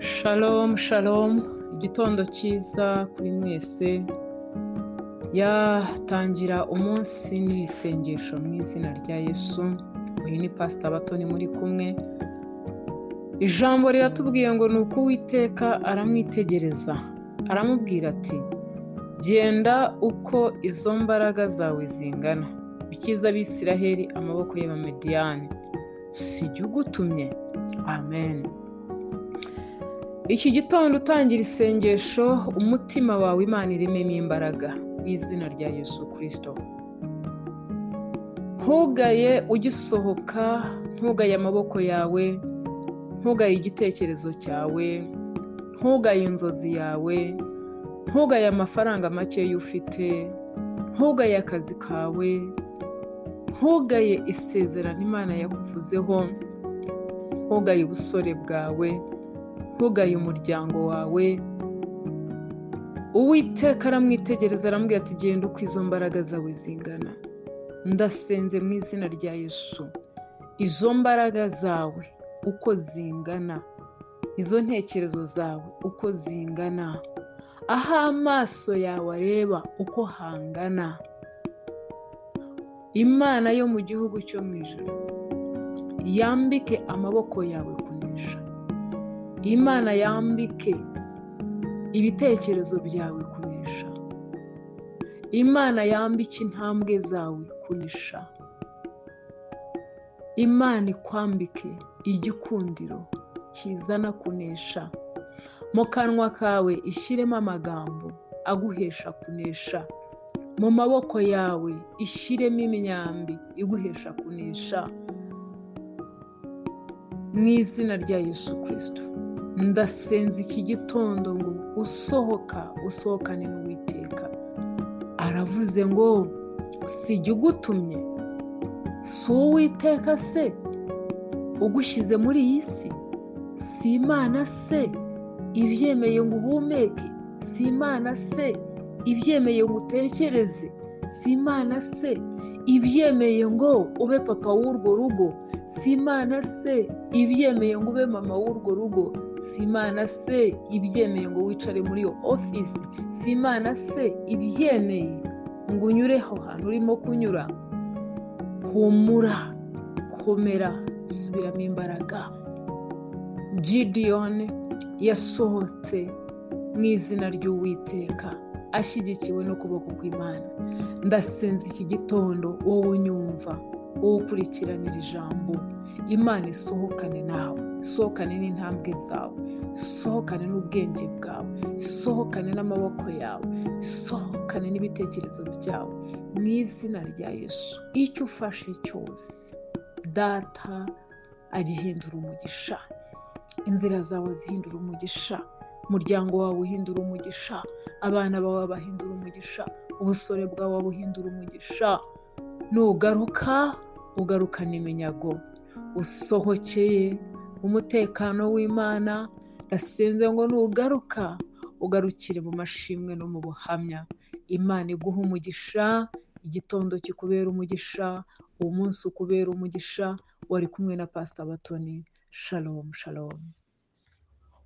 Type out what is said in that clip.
Shalom, shalom, igitondo cyiza kuri mwese, yatangira umunsi n'ibisengesho mu izina rya Yesu, uyu ni Pasita Batoni muri kumwe, ijambo riratubwiye ngo ni uko Uwiteka aramwitegereza, aramubwira ati genda uko izo mbaraga zawe zingana, ukiza abisiraheli amaboko y'abamediyani, si jye ugutumye, amen. Iki gitondo utangira isengesho umutima wawe Imana irememo imbaraga mu izina rya Yesu Kristo. Ntugaye ugisohoka, ntugaye amaboko yawe, ntugaye igitekerezo cyawe, ntugaye inzozi yawe, ntugaye amafaranga makeya ufite, ntugaye akazi kawe, ntugaye isezerano Imana yakuvuzeho, ntugaye ubusore bwawe, ntugaye umuryango wawe uwiteka aramwitegereza arambwira ati genda uko izo mbaraga zawe zingana ndasenze mu izina rya yesu izo mbaraga zawe uko zingana izo ntekerezo zawe uko zingana aho amaso yawe areba uko hangana imana yo mu gihugu cyo mu ijoro yambike amaboko yawe kunesha imana yambike ibitekerezo byawe kunesha imana yambike intambwe zawe kunesha imana ikwambike igikundiro kizana kunesha mu kanwa kawe ishyiremo amagambo aguhesha kunesha mu maboko yawe ishyiremo imyambi iguhesha kunesha mu izina rya yesu kirisito ndasenze iki gitondo ngo usohoka usohokane n'uwiteka aravuze ngo si jye ugutumye si uwiteka se ugushyize muri iyi si si imana se ibyemeye ngo uhumeke si imana se ibyemeye ngo utekereze si imana se ibyemeye ngo ube papa w'urwo rugo si imana se ibyemeye ngo ube mama w'urwo rugo si imana se ibyemeye ngo wicare muri iyo ofisi si imana se ibyemeye ngo unyureho hantu urimo kunyura humura komera subiramo imbaraga gidiyoni yasohotse mu izina ry'uwiteka ashyigikiwe n'ukuboko kw'imana ndasenze iki gitondo wowe unyumva wowe ukurikiranye iri jambo imana isohokane nawe isohokane n'intambwe zawe isohokane n'ubwenge bwawe isohokane n'amaboko yawe isohokane n'ibitekerezo byawe mu izina rya yesu icyo ufashe cyose data agihindura umugisha inzira zawe zihindura umugisha umuryango wawe uhindura umugisha abana bawe bahindura umugisha ubusore bwawe buhindura umugisha nugaruka ugarukana iminyago usohokeye umutekano w'imana ndasenze ngo nugaruka ugarukire mu mashimwe no mu buhamya imana iguha umugisha igitondo kikubera umugisha uwo munsi ukubera umugisha wari kumwe na pasita batoni shalomu shalomu